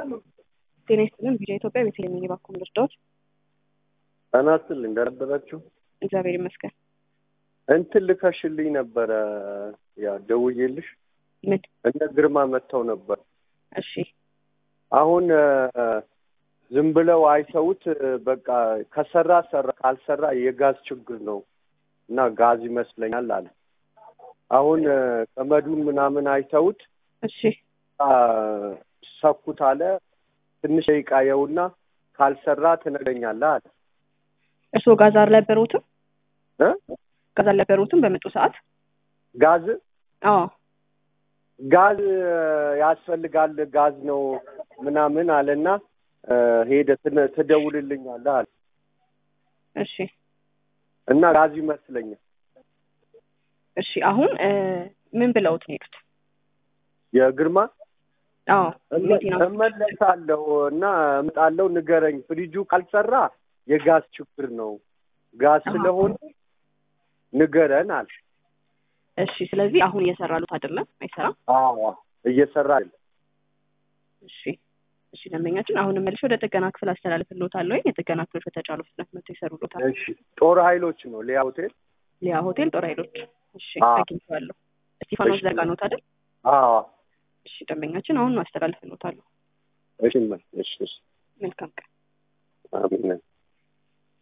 ጤና ይስጥልን። ቪዲዮ ኢትዮጵያ ቤተልሔም የባኩም ልርዳዎች ጤና ይስጥልኝ። እንደምን አደራችሁ? እግዚአብሔር ይመስገን። እንትን ልከሽልኝ ነበረ ያ ደውዬልሽ ምን? እነ ግርማ መጥተው ነበር። እሺ አሁን ዝም ብለው አይተውት በቃ ከሰራ ሰራ፣ ካልሰራ የጋዝ ችግር ነው እና ጋዝ ይመስለኛል አለ። አሁን ገመዱን ምናምን አይተውት እሺ ሰኩት አለ። ትንሽ ደቂቃ የውና ካልሰራ ትነግረኛለህ አለ። እርስዎ ጋዝ አልነበሩትም? እ ጋዝ አልነበሩትም በመጡ ሰዓት? ጋዝ አዎ ጋዝ ያስፈልጋል ጋዝ ነው ምናምን አለና ሄደ ትነ- ትደውልልኛለህ አለ እሺ እና ጋዝ ይመስለኛል እሺ። አሁን ምን ብለውት ነው የሄዱት? የግርማ አዎ መኪና ውስጥ እመለሳለሁ እና እምጣለሁ ንገረኝ፣ ፍሪጁ ካልሰራ የጋዝ ችግር ነው ጋዝ አሃ። ስለሆነ ንገረን አለ። እሺ። ስለዚህ አሁን እየሰራሉት አይደለም? አይሰራም። አዎ እየሰራ አይደለም። እሺ እሺ። ደንበኛችን አሁንም መልሼ ወደ ጥገና ክፍል አስተላልፍልዎታለሁ። የጥገና ክፍሎች በተቻሉ ፍጥነት መጥተው ይሰሩልዎታል። እሺ ጦር ኃይሎች ነው ሊያ ሆቴል። ሊያ ሆቴል ጦር ኃይሎች። እሺ አዎ። አግኝቼዋለሁ። እስጢፋኖስ እሺ። ዘርጋኖት አይደል? አዎ እሺ ደንበኛችን አሁን አስተላልፍልዎታለሁ። እሺ እሺ እሺ መልካም ቀን። አሜን